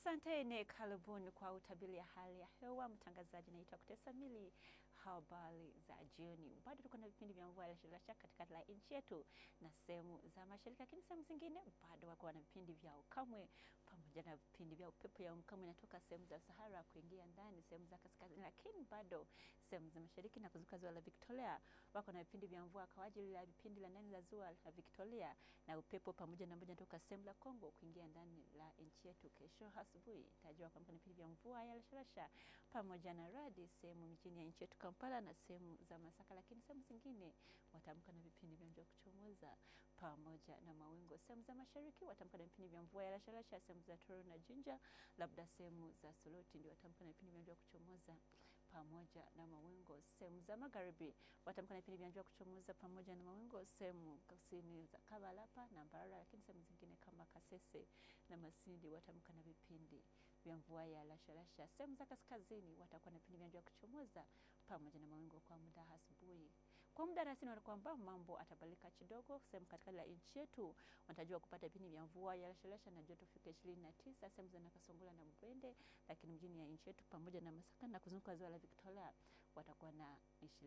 Asanteni, karibuni kwa utabiri ya hali ya hewa. Mtangazaji naitwa Kutesa Mili. Habari za jioni. Bado tuko na vipindi vya mvua lashalasha katikati la nchi yetu na sehemu za mashariki, lakini sehemu zingine bado wako na vipindi vya ukamwe pamoja na vipindi vya upepo ya ukamwe inatoka sehemu za Sahara kuingia ndani sehemu za kaskazini, lakini bado sehemu za mashariki na kuzunguka ziwa la Victoria wako na vipindi vya mvua kwa ajili ya vipindi la ndani la ziwa la Victoria na upepo pamoja na moja toka sehemu la Kongo kuingia ndani la nchi yetu. Kesho asubuhi tajua kwamba ni vipindi vya mvua ya lashalasha pamoja na radi sehemu mijini ya nchi yetu Kampala na sehemu za Masaka, lakini sehemu zingine watamka na vipindi vya mvua kuchomoza pamoja na mawingu. Sehemu za mashariki watamka na vipindi vya mvua ya lashalasha, sehemu za Toro na Jinja, labda sehemu za Soloti ndio watamka na vipindi vya mvua kuchomoza pamoja na mawingu. Sehemu za magharibi watamka na vipindi vya mvua kuchomoza pamoja na mawingu, sehemu kusini za Kabalapa na Mbarara, lakini sehemu zingine kama Kasese na Masindi watamka na vipindi vya mvua ya lashalasha. Sehemu za kaskazini watakuwa na vipindi vya mvua kuchomoza pamoja na mawingu kwa muda asubuhi. Kwa muda rasmi kwamba mambo atabadilika kidogo. Sehemu katikati la nchi yetu wanatarajiwa kupata vipindi vya mvua ya lashalasha na joto fika 29 sehemu za Nakasongola na Mbwende, lakini mjini ya nchi yetu pamoja na Masaka na kuzunguka ziwa la Victoria watakuwa na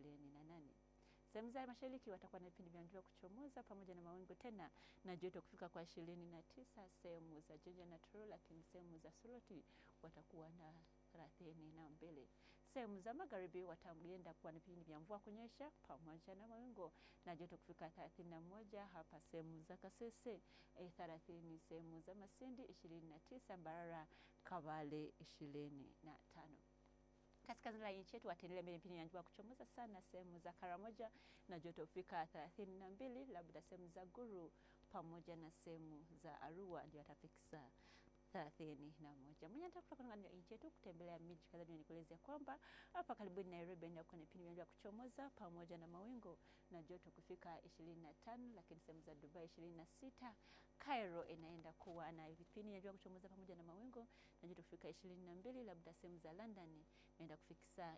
28. Sehemu za mashariki watakuwa na vipindi vya mvua kuchomoza pamoja na mawingu tena na joto kufika kwa ishirini na tisa sehemu za Jinja na Toro, lakini sehemu za Soloti watakuwa na thelathini na mbili. Sehemu za magharibi wataenda kuwa na vipindi vya mvua kunyesha pamoja na mawingu na joto kufika thelathini na moja hapa sehemu za Kasese eh, thelathini sehemu za Masindi ishirini na tisa Mbarara Kabale ishirini na tano kaskazini la nchi yetu wataendelea mbele vipindi vya mvua kuchomoza sana sehemu za Karamoja na joto fika thelathini na mbili labda sehemu za Guru pamoja na sehemu za Arua ndio watafikisa thelathini na moja. Mwenye nataka kutoka ndani ya nchi yetu kutembelea miji kadhaa duniani kuelezea kwamba hapa karibuni Nairobi ndio kuna vipindi vya mvua kuchomoza pamoja na mawingu na joto kufika 25, lakini sehemu za Dubai 26. Cairo inaenda kuwa na vipindi vya mvua kuchomoza pamoja na mawingu na joto kufika 22, labda sehemu za London inaenda kufikisa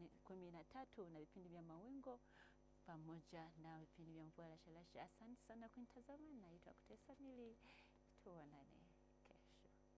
13 na vipindi vya mawingu pamoja na vipindi vya mvua lashalasha. Asante sana kunitazama, naitwa Kutesa Mili, tuonane.